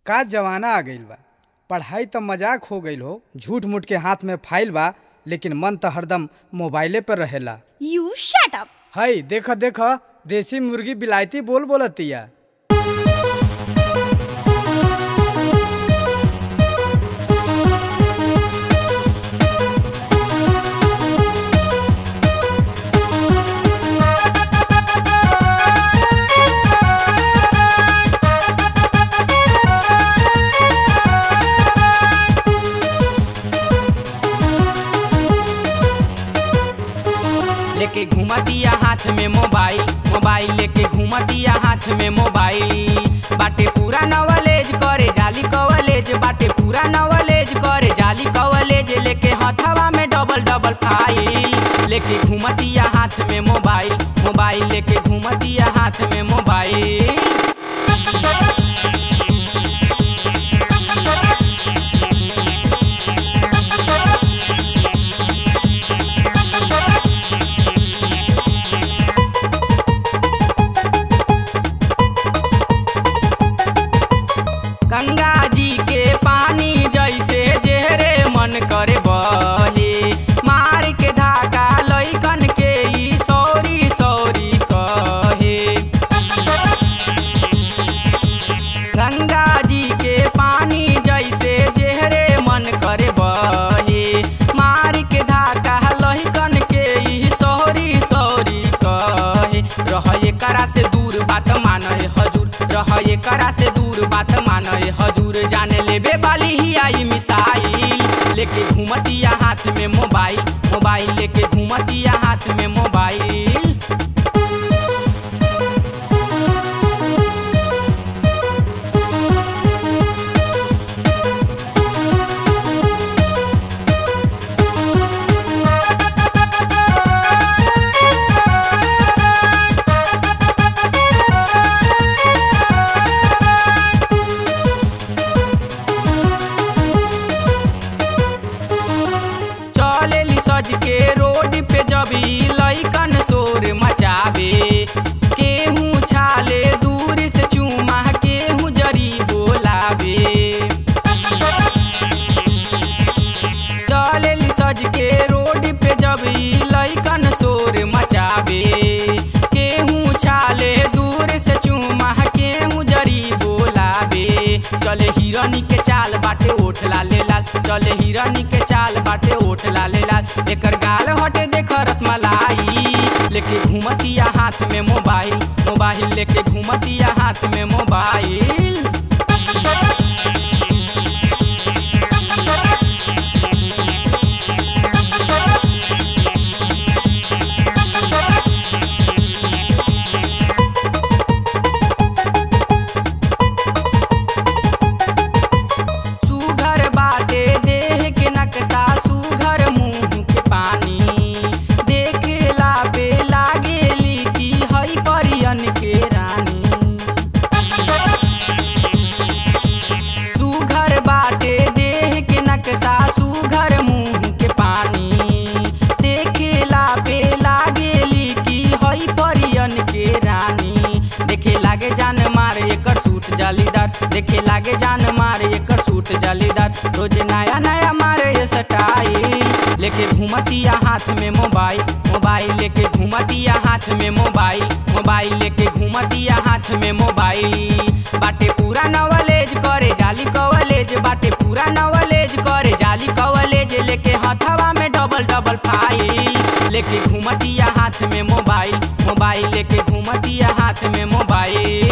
का जमाना आ गइल बा पढ़ाई त मजाक हो गइल हो झूठ मूठ के हाथ में फाइल बा लेकिन मन त हरदम मोबाइले पर रहेला You shut up. हई देख देख देसी मुर्गी बिलायती बोल बोलतिया लेके घुमतिया हाथ में मोबाइल मोबाइल लेके घुमतिया हाथ में मोबाइल बाटे पूरा नॉलेज करे जाली कॉलेज बाटे पूरा नॉलेज करे जाली कॉलेज लेके हथवा में डबल डबल फाइल लेके घुमतिया हाथ में मोबाइल मोबाइल लेके घुमतिया हाथ में मोबाइल गंगा जी के पानी जैसे जेहरे मन करे बहे मार के धाका लैकन के ई सौरी सौरी कहे गंगा जी के पानी जैसे जेहरे मन करे बहे मार के धाका लैकन के ई सौरी सौरी कहे रह एकरा से दूर बात माने हजूर रह एकरा से दूर बात माने हजूर जाने लेबे वाली ही आई मिसाइल लेके घूमतिया हाथ में मोबाइल मोबाइल लेके घूमतिया हाथ में मोबाइल चलेली सज के रोड पे जबी लैकन शोर मचावे केहू छाले दूर से चूमा केहू जरी बोलावे चलेली सज के रोड पे जबी लैकन शोर मचावे केहू छाले दूर से चूमा केहू जरी बोलावे चले हिरनी के चाल बाटे ओठ लाले लाल चले हिरनी के चाल बाटे ओठ लाले लाल एकर गाल हटे देख रसमलाई लेके घूमतिया हाथ में मोबाइल मोबाइल लेके घूमतिया हाथ में मोबाइल सुघर बाटे देह के नक्शा सुघर मुंह के पानी देखेला पे लागेली की हई परियन के रानी सुघर बाटे देह के नक्शा सुघर मुंह के पानी देखेला पे लागेली की हई परियन के रानी देखे लागे जान मारे एकर सूट जालीदार देखे लागे जान मारे एकर सूट जालीदार रोज नया नया मारे ये स्टाइल लेके घूमतिया हाथ में मोबाइल मोबाइल लेके घूमतिया हाथ में मोबाइल मोबाइल लेके घूमतिया हाथ में मोबाइल बाटे पूरा नॉलेज करे जाली कॉलेज बाटे पूरा नॉलेज करे जाली कॉलेज लेके हथवा में डबल डबल फाइल लेके घूमतिया हाथ में मोबाइल मोबाइल लेके घूमतिया हाथ में मोबाइल